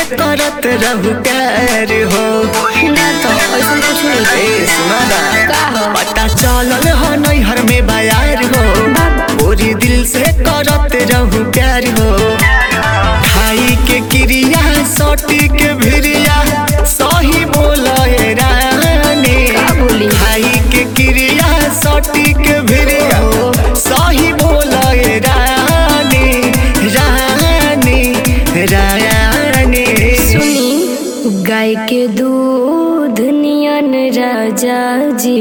करत रहू प्यार हो ना तो ऐसा कुछ नहीं ए सुना ना का हो पता चलल हो नैहर में बयार हो पूरी दिल से करत रहू प्यार हो खाई के क्रिया सोटी के भिरिया सही बोले रानी का बोली? खाई के क्रिया सोटी के भिरिया सही बोले रानी रानी रानी सुनी गाय के दूध नियन राजा जी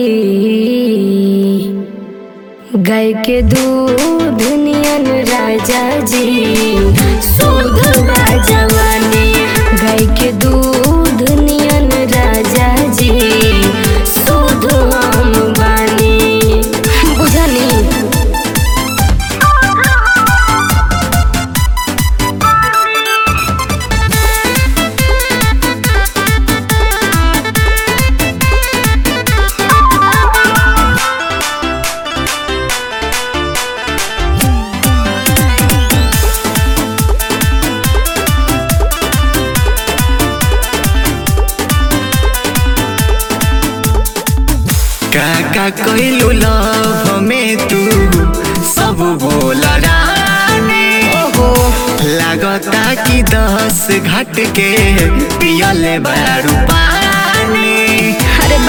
गाय के दूध नियन राजा जी शुद्ध बा जवानी गाय के दूध नियन राजा जी शुद्ध हम बानी बुझनी काका कोइलू लव में तू सब बोल रानी लागता कि दस घट के पियले बारू पानी अरे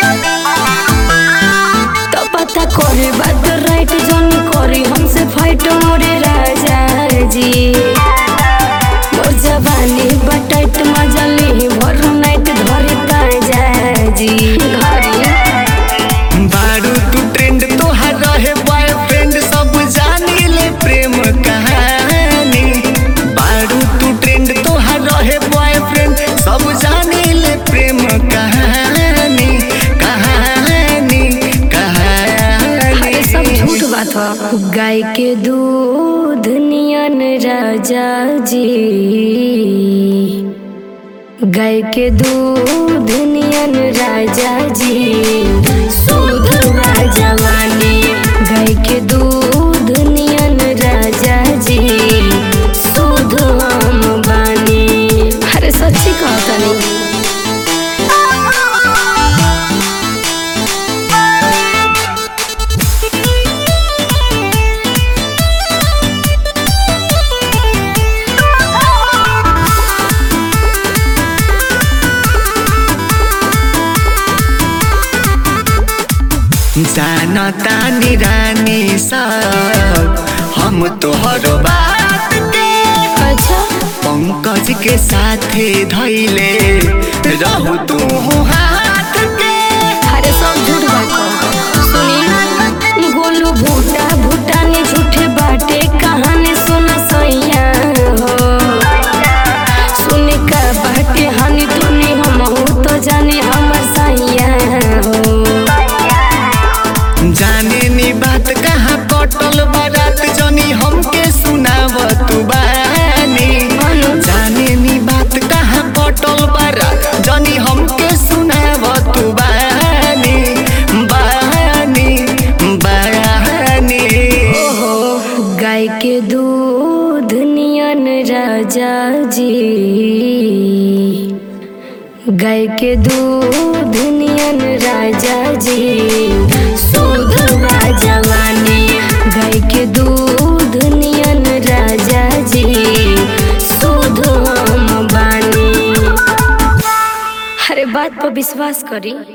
तो पता करे बात राइट जोनी करी हमसे फाइट मोरे राजा जी मोर जवानी बटाइट मजा ली भर नाइट धरे ताजा जी घरी बारू तू ट्रेंड तोहर रहे बॉयफ्रेंड सब जानी ले प्रेम कहानी बारू तू ट्रेंड तोहर रहे बॉयफ्रेंड सब जानी ले प्रेम कहानी कहानी अरे सब कहानी झूठ बात हो गाय के दूध नियन राजा जी गाय के दूध नियन राजा जी शुद्ध बा जवानी गाय के दूध नियन राजा जी शुद्ध हम बानी अरे सच्ची कहता नहीं जाना तानी रानी सब हम तोहर बात के अच्छा पंकज के साथे धैले रहू तू हाथ के अरे सब झूठ बात सुनी गोलू भूटा भूटा ने झूठे बाटे कहानी सुन सैया हो सुने का बाटे हानि तूने हम हो तो जाने हमर सैया हो जाने नी बात कहाँ कटल बारात जनी हमके सुनाव तू बानी जाने नी बात कहाँ कटल बारात जनी हमके सुनाव तू बानी बानी बानी ओहो गाय के दूध नियन राजा जी गाय के दूध नियन राजा जी शुद्ध बा जवानी गाय के दूध नियन राजा जी शुद्ध हम बानी अरे बात पर विश्वास करी